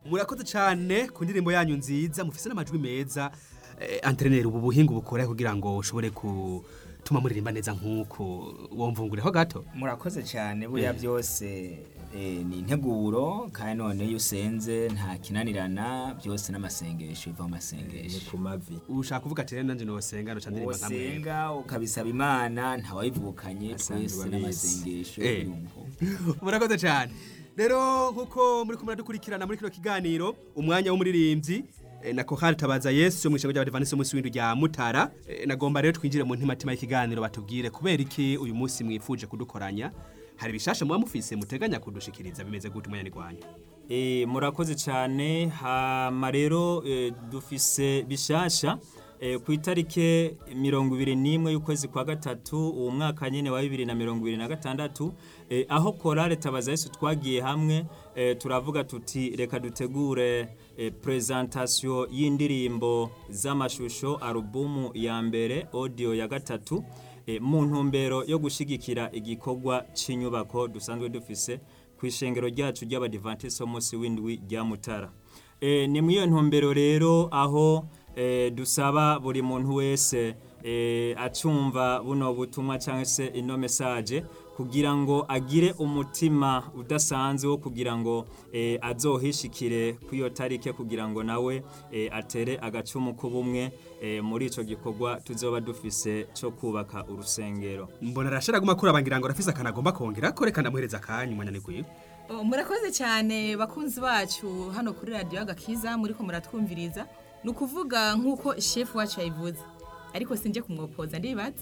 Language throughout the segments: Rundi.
murakoze cyane ku ndirimbo yanyu nziza mufise n'amajwi meza eh, antreneri ubu buhinga bukora kugira ngo ushobore gutuma muririmba neza nk'uko womvungureho gato murakoze cyane buriya byose eh, ni integuro kandi none iyo usenze nta kinanirana byose n'amasengesho biva mu ni masengesho ku mavi ushaka kuvuga ati rero nanjye nosenga noca ndirimba nka mwebwe wosenga ukabisaba imana ntawayivukanye Asanzwe twese abizi. n'amasengesho Eh. yumva murakoze cyane rero nk'uko muri kumwe dukurikirana muri kino kiganiro umwanya w'umuririmbyi eh, na kohari tabaza yesu yo mu ishyamba ry'abadivanisi umunsi w'indwi rya mutara Eh, nagomba rero twinjire mu ntimatima y'ikiganiro batubwire kubera iki uyu munsi mwifuje kudukoranya hari ibishasha muba mufise muteganya kudushikiriza bimeze gute umwanya nigwanya E, murakoze cyane hama rero e, dufise bishasha e, ku itarike mirongo ibiri n'imwe y'ukwezi kwa gatatu uwo mwaka nyine wa bibiri na mirongo ibiri na gatandatu e, aho korale tabaza yesu twagiye hamwe e, turavuga tuti reka dutegure e, presentation y'indirimbo z'amashusho alubumu ya mbere audio ya gatatu e, mu ntumbero yo gushigikira igikorwa cy'inyubako dusanzwe dufise ku ishengero ryacu ry'abadivantisite umunsi w'indwi rya mutara e, ni muri iyo ntumbero rero aho e, dusaba buri muntu wese e, acumva buno butumwa cyangwa se ino mesaje kugira ngo agire umutima udasanzwe wo kugira ngo e, azohishikire ku iyo tarike kugira ngo nawe e, atere agacumu k'ubumwe e, muri icyo gikorwa tuzoba dufise cyo kubaka urusengero mbona arashira guma kurabangira ngo arafise akantu agomba kongera ko reka ndamuhereza akanyu umwanya nigwiwe Oh, murakoze cyane bakunzi bacu hano kuri radiyo agakiza muri ko muratwumviriza ni ukuvuga nk'uko shefu wacu yabivuze ariko sinjye kumwopoza ndibaza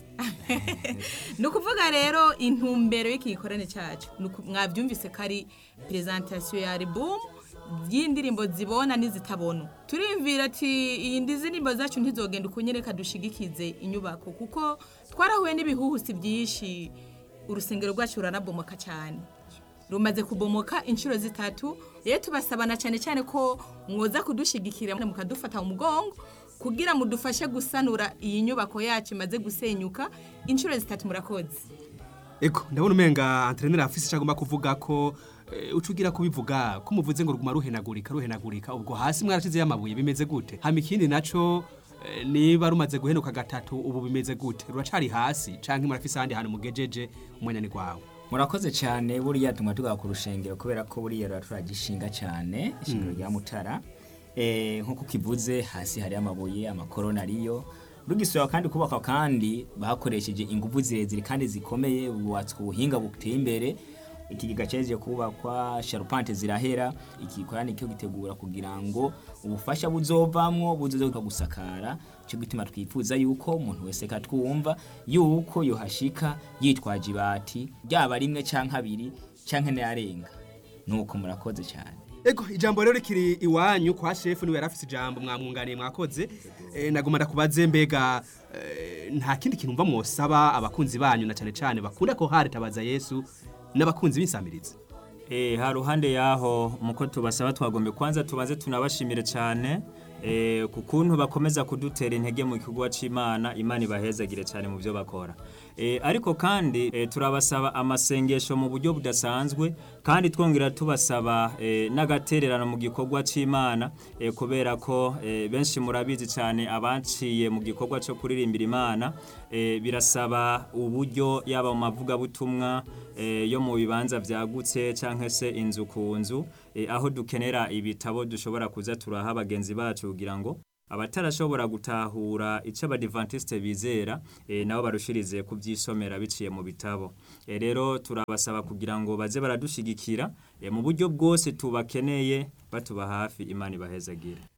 ni ukuvuga rero intumbero y'iki gikorane cyacu Ni uku- mwabyumvise ko ari perezantasiyo ya alubumu y'indirimbo zibona n'izitabona turimvira ati iyi ndirimbo zacu ntizogenda uko nyine dushigikize inyubako kuko twarahuye n'ibihuhusi byinshi urusengero rwacu ruranabomoka cyane rumaze kubomoka inshuro zitatu rero tubasabana cyane cyane ko mwoza kudushigikira mukadufata mu mugongo kugira mudufashe gusanura iyi nyubako yacu imaze gusenyuka inshuro zitatu murakoze eko ndabona umenga antreneri afise icyo agomba kuvuga ko eh, uca ugira kubivuga ko muvuze ngo ruguma ruhenagurika ruhenagurika ubwo hasi mwarashizeyo amabuye bimeze gute hama ikindi naco eh, niba rumaze guhenuka gatatu ubu bimeze gute ruracari hasi canke murafise ahandi hantu mugejeje umwanya ni gwawe murakoze cyane buriya tuma tugaha ku rushengero kubera ko buriya rura turagishinga cyane ishingiro rya mutara Eh, nk'uko kivuze hasi hari amabuye amakorona ariyo rugisubira kandi kubaka kandi bakoresheje ingufu zirezire kandi zikomeye bubatswe ubuhinga buteye imbere ikigega cyaje kubakwa sharupante zirahera iki gikorane cyo gitegura kugira ngo ubufasha buzovamwo buzoze gusakara cyo gituma twifuza yuko umuntu wese katwumva yuko yohashika yitwaje ibati ryaba rimwe canke abiri canke n'arenga nuko murakoze cyane ego ijambo rero rikiri iwanyu kwa shefu niwe yarafise ijambo mwamwunganiye mwakoze eh, nagoma ndakubaze mbega eh, nta kindi kintu mva mwosaba abakunzi banyu na cane cane bakunda ko hari tabaza yesu n'abakunzi b'insamirizi E, ha ruhande yaho muko tubasaba twagombe kwanza tubanze tunabashimire cyane e, ku kuntu bakomeza kudutera intege mu gikorwa c'Imana Imana ibahezagire cyane mu byo bakora e, ariko kandi e, turabasaba amasengesho mu buryo budasanzwe kandi twongera tubasaba e, n'agatererano mu gikorwa c'Imana e, kubera ko e, benshi murabizi cyane abanciye mu gikorwa cyo kuririmbira Imana e, birasaba uburyo yaba mu mavugabutumwa e, yo mu bibanza byagutse canke se inzu ku nzu e, aho dukenera ibitabo dushobora kuza turaha bagenzi bacu kugira ngo abatarashobora gutahura icyo abadivantisite bizera e, nabo barushirize kubyisomera biciye mu bitabo e, rero turabasaba kugira ngo baze baradushigikira e, mu buryo bwose tubakeneye batuba hafi imana ibahezagire